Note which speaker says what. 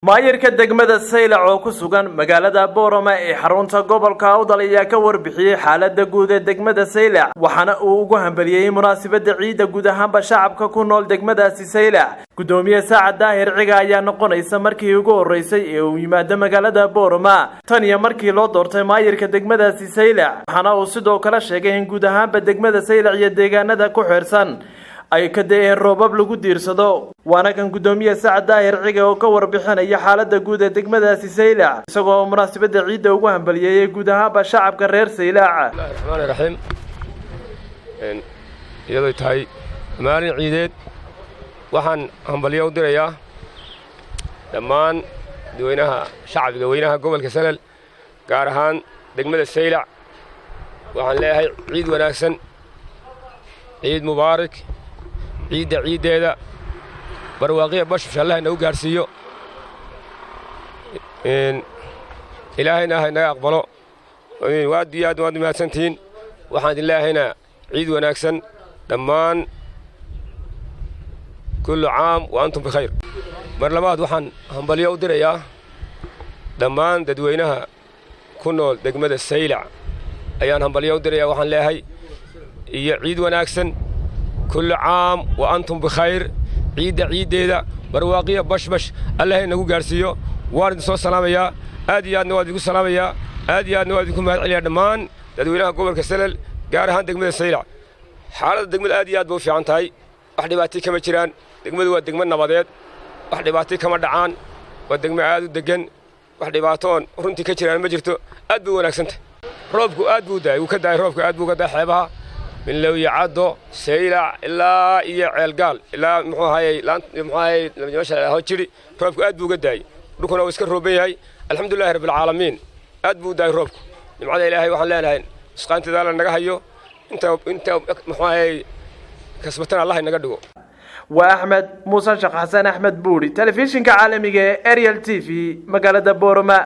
Speaker 1: maayirka degmada saylac oo ku sugan magaalada boorama ee xarunta gobolka awdal ayaa ka warbixiyey xaalada guud ee degmada saylac waxaana uu ugu hambeliyey munaasabada ciidda guud ahaanba shacabka ku nool degmadaasi saylac gudoomiye saacad daahir ciga ayaa noqonaysa markii ugu horeysay ee uu yimaado magaalada boorama tan iyo markii loo doortay maayirka degmadaasi saylac waxaana uu sidoo kale sheegay in guud ahaanba degmada saylac iyo deegaanada ku xeersan ay ka da-een roobab lagu diirsado waana kan guddoomiye sacad daahir ciga oo ka warbixinaya xaalada guud ee degmadaasi saylac isagoo munaasabada ciidda ugu hambaliyeeyey guud ahaanba shacabka reer saylac
Speaker 2: raxmaani raxiim iyadoy tahay maalin ciideed waxaan hambalyo u dirayaa dhammaan dadweynaha shacbiga weynaha gobolka salal gaar ahaan degmada saylac waxaan leeyahay ciid wanaagsan ciid mubaarak ciidda ciiddeeda barwaaqiya bashbash allah inagu gaadhsiiyo ilaahayna ha inaga aqbalo waad iyo aad waad mahadsantihiin waxaan idin leeyahaynaa ciid wanaagsan dhammaan kullu caam wa antum bikhayr mar labaad waxaan hambalyo u dirayaa dhammaan dadweynaha ku nool degmada saylac ayaan hambalyo u dirayaa waxaan leeyahay iyo ciid wanaagsan kullu caam wa antum bikhayr ciidda ciiddeeda barwaaqiya bashbash allah inagu gaadhsiiyo waan idin soo salaamayaa aad iyo aadna waan idinku salaamayaa aad iyo aadna waan idinku mahad celiyaa dhammaan dadweynaha gobolka salal gaar ahaan degmada saylac xaaladda degmada aad iyo aad bay u fiican tahay wax dhibaatay kama jiraan degmadu waa degmo nabadeed wax dhibaatay kama dhacaan waa degmo aad u deggan wax dhibaatoon runtii ka jiraan ma jirto aad bay u wanaagsantahay roobku aad buu daayay wuu ka daayay roobku aad buu ka daay xeebaha min lowyacaddo saylac ilaa iyo ceelgaal ilaa muxuu ahayey muxuu ahayey meesha ho jiri roobku aad buu uga daayey dhulkuna uu iska rooban yahay alxamdulillahi rabbilcaalamiin aad buu u daayay roobku nimcada ilaahay waxaan leenahay isqaanteeda alla naga hayo inta inta muxuu ahayey kasbatana allah inaga dhigo
Speaker 1: waa axmed muuse sheekh xasan axmed buuri telefishinka caalamiga ee ariel t v magaalada boorama